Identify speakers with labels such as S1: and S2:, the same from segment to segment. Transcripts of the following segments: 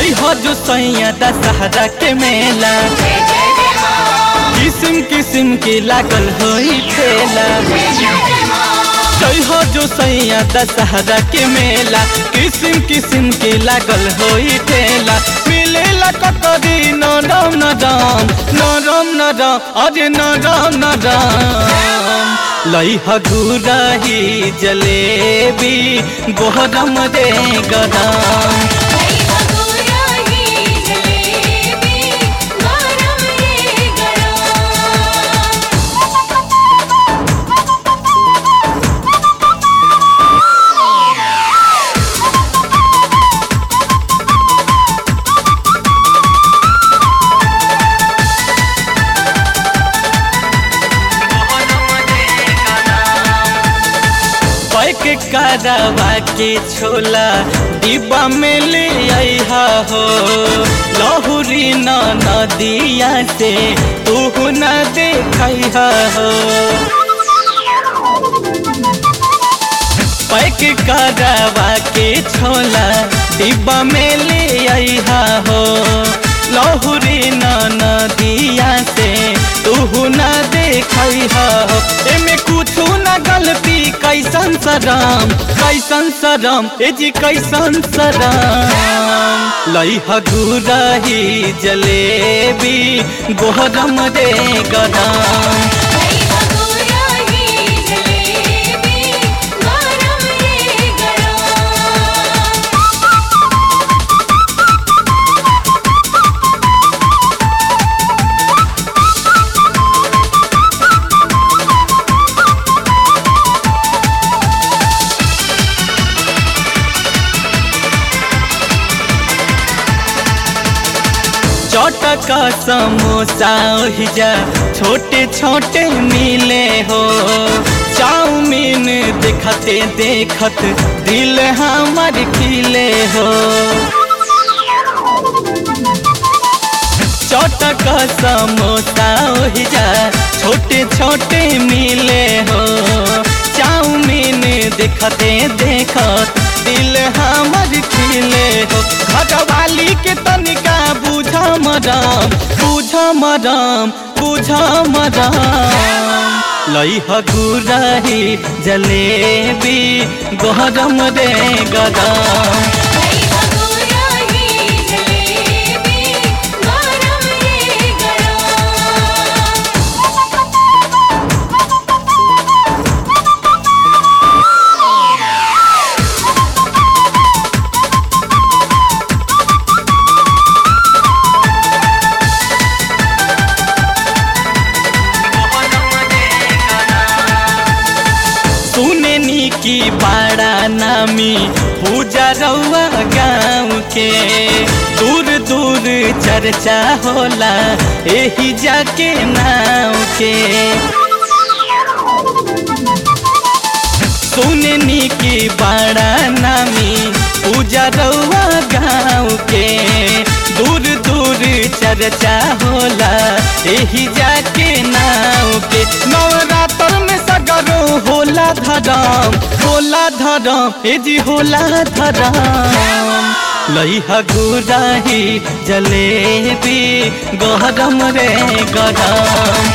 S1: जई हो जो सैया दशहरा के मेला किस्म किस्म के लागल होई ठेला जई हो जो सैया दशहरा के मेला किस्म किस्म के लागल होई ठेला मिलेला ककरी नरम नरम नरम नरम अरे नरम नरम लई हगुरही जलेबी गोहरम रे गरम पैक करवा के छोला डिब्बा में ले आइहा हो लहुरी न नदिया से तू न देखा हो पैक करवा के छोला डिब्बा में ले आइहा हो लहुरी न नदिया से तू न देखा हो एमे कुछ न गलती कैसन सरम कैसन सरम ए जी कैसन सरम लई हगुरही जलेबी गोहरम रे गरम चटका समोसा ओहिजा छोटे छोटे मिले हो चाउमीन देखते देखत दिल हमर खिले हो चटका समोसा ओहिजा छोटे छोटे मिले हो चाउमीन देखते देखत दिल हमर खिले हो घरवाली के तनिका बुझ मरम बुझ मरम बुझ मरम लई हगुरही जलेबी गरम रे गरम सुननी की बड़ा नामी पूजा रउआ गाँव के दूर दूर चर्चा होला एही जाके नाव के सुननी की बड़ा नामी पूजा रउआ गाँव के दूर दूर चर्चा होला एही जाके नाव के नवरात्र में सगरो होला धरम होला धरम ए जी होला धरम लई हगुराही जलेबी गरम रे गरम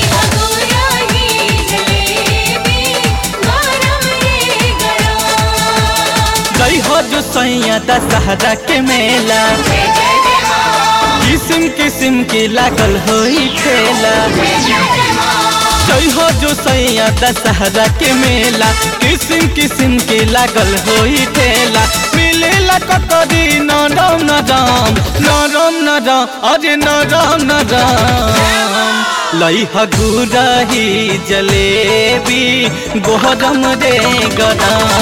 S1: गई हो जो सैया दशहरा के मेला किस्म किस्म के लागल होई ठेला जई हो जो सैया दशहरा के मेला किस्म किस्म के लागल होई ठेला मिलेला ककरी नरम नरम नरम नरम अरे नरम नरम लई हगुरही जलेबी गोहरम रे गरम